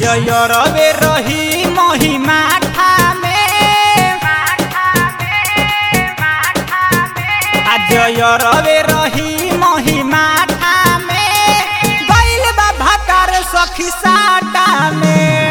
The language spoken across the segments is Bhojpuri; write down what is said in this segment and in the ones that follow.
रवे रही महिमा ठामे आज रवे रही महिमा ठामे गइल बा भातार सखी साटा में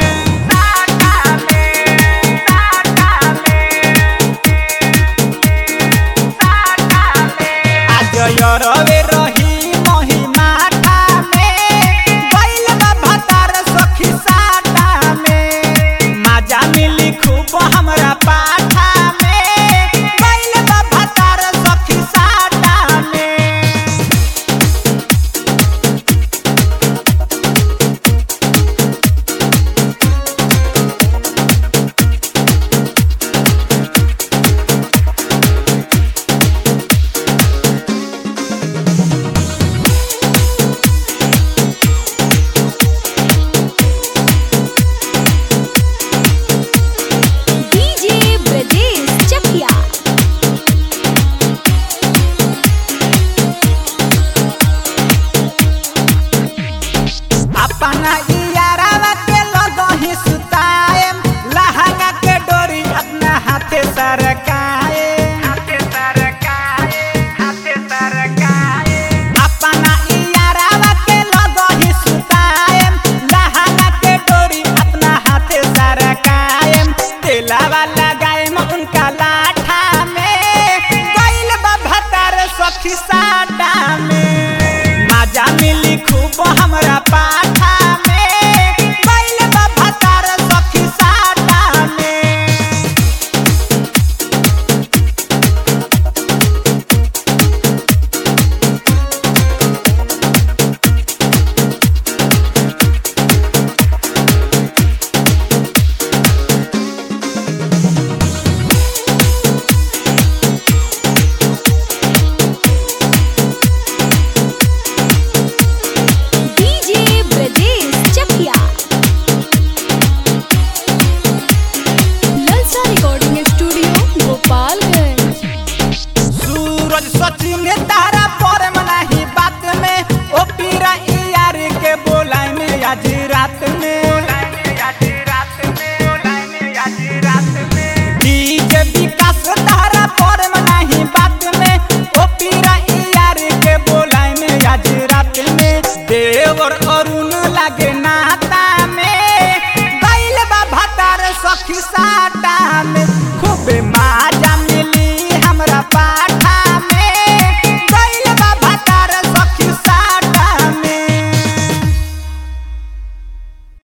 आज रवे रही महिमा ठामे गइल बा भातार सखी साटा में माजा मिली खूब हमरा पाठा में गइल बा भातार सखी साटा में डीजे ब्रजेश चकिया अपना इयारावा के लगही सुताएम लहंगा के डोरी अपना हाथे सरकाए हाथे सरकाए हाथे सरकाए अपना इयारावा के लगही सुताएम लहंगा के डोरी अपना हाथे सरकाएम तेलावा लगाएम उनका लाठा में गइल बा भतार सखी साटा में माजा मिली खूब हमरा पास